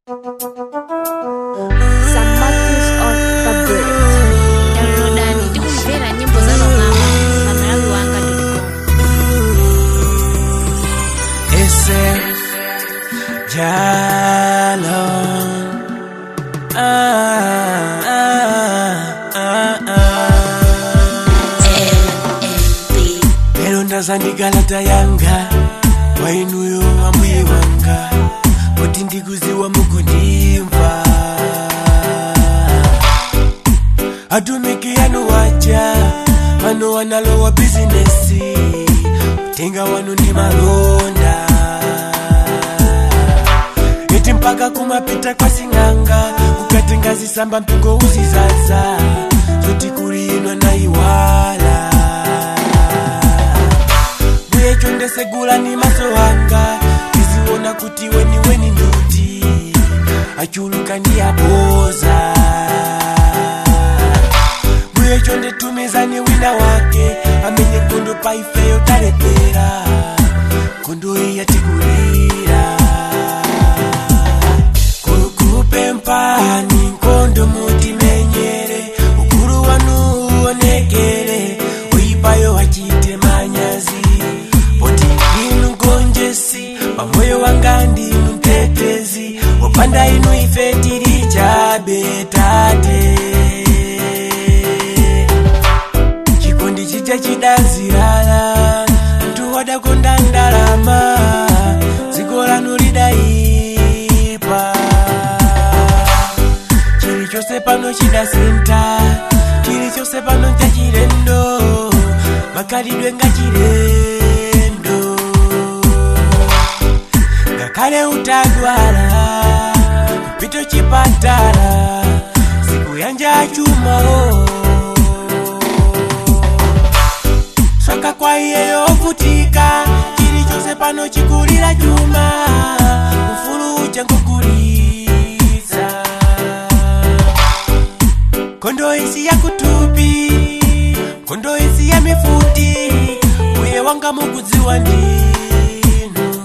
St. Marcus of Babret. downloadani tikumvera nyimbo za pamwamba pamalawi wanga Ese Jalo ah, ah, ah, ah. Lero ndazandigalata yanga wainuyo ambuye wanga kuti ndikuziwa mukundimva atumiki yanu waja vano wanalowa bizinesi utenga wanu ndi malonda eti mpaka kumapita kwa sing'anga ukatenga zisamba mpingo uzizaza zoti kuliinwa na iwala mbuyecho ndesegula ni maso anga tiziona kuti weni weni nduti achuluka ndi aboza mbuyecho nditumizani wina wake amenye nkondo paifeyo talepera nkondo iya tikulira kukupe mpani nkondo mutimenyere ukulu wanu uonekere uipayo wachite manyazi poti inu gonjesi pamoyo wanga ndinu mtetezi wopanda inu ife tiri chabetate chikondi chija chidazirala mtu wadakonda ndalama dziko lanu lidaipa chilichonse pano chidasinta chilichonse pano nchachilendo makalidwe ngachilendo ngakhale utagwala kupito chipatala siku yanja chumao soka kwa iye yovutika chilichonse pano chikulira chuma ufulu uja ngukulitsa kondo isi ya kutupi kondo isi ya mifuti uye wanga mukudziwa ndinu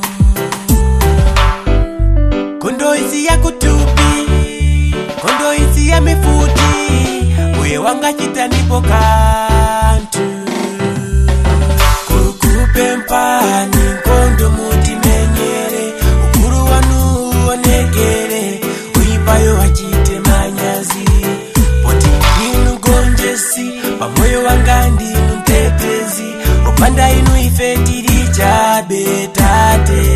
kondo isi ya kutupi kondo isi ya mifuti uye wanga chitanipo kantu kukupe mpani nkondo mutimenyere ukulu wanu uonekere uipayo wachite manyazi poti inu gonjesi pamoyo wanga ndinu mtetezi opanda inu ife tiri chabetate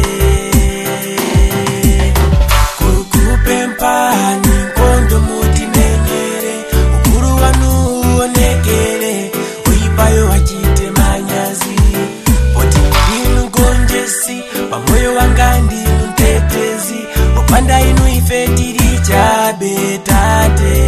kukupe mpani nkondo mutimenyere ukulu wanu uonekere uipayo wachite manyazi poti inu gonjesi pamoyo wanga ndinu mtetezi opanda inu ife tiri chabetate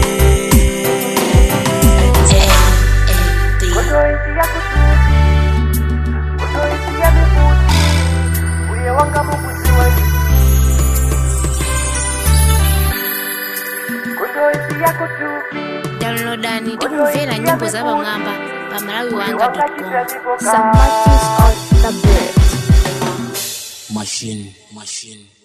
downloadani tikumvera nyimbo za pamwamba pamalawi wanga com St. Marcus of Babret. machine machine